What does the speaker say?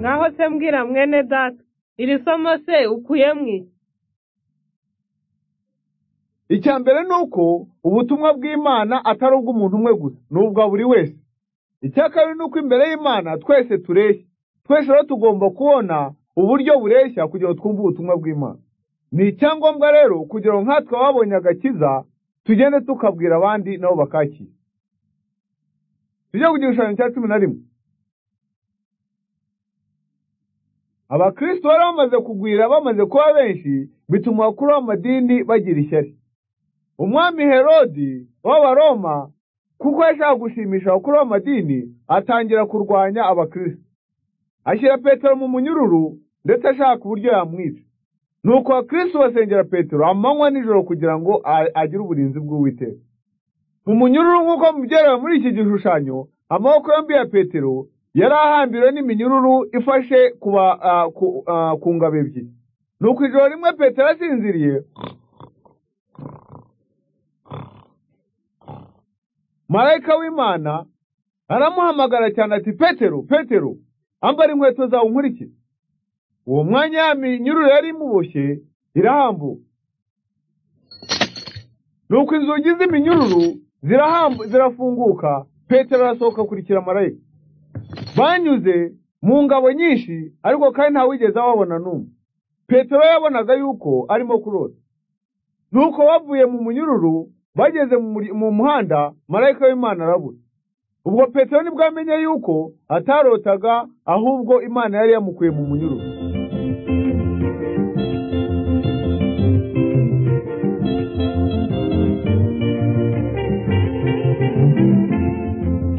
Ngaho se mbwira mwene data iri somo se ukuyemo iki icya mbere ni uko ubutumwa bw'imana atari ubw'umuntu umwe gusa ni ubwa buri wese icya kabiri ni uko imbere y'imana twese tureshya twese rero tugomba kubona uburyo bureshya kugira ngo twumve ubutumwa bw'imana ni icyangombwa rero kugira ngo nkatwe babonye agakiza tugende tukabwira abandi nabo bakakira tujye ku gishushanyo cya cumi na rimwe abakristo bari bamaze kugwira bamaze kuba benshi bituma abakuru b'amadini bagira ishyari umwami herodi w'abaroma kuko yashaka gushimisha abakuru b'amadini atangira kurwanya abakristo ashyira petero mu munyururu ndetse ashaka uburyo yamwica nuko abakristo basengera petero amanywa nijoro kugira ngo a- agire uburinzi bw'uwiteka mu munyururu nk'uko mubyerewe muri iki gishushanyo amaboko yombi ya petero yari ahambiriwe n'iminyururu ifashe ku ba- ah, ku- ah, ku ngabo ebyiri nuko ijoro rimwe petero asinziriye marayika w'imana aramuhamagara cyane ati petero petero ambara inkweto zawe unkurikire uwo mwanya ya minyururu yari imuboshye irahambuka nuko inzugi z'iminyururu zirahambu zirafunguka petero arasohoka akurikira marayika banyuze mu ngabo nyinshi ariko kandi ntawigeze ababona n'umwe petero yabonaga yuko arimo kurota nuko bavuye mu munyururu bageze mu muri- mu muhanda marayika w'imana arabura ubwo petero nibwo amenye yuko atarotaga ahubwo imana yari yamukuye mu munyururu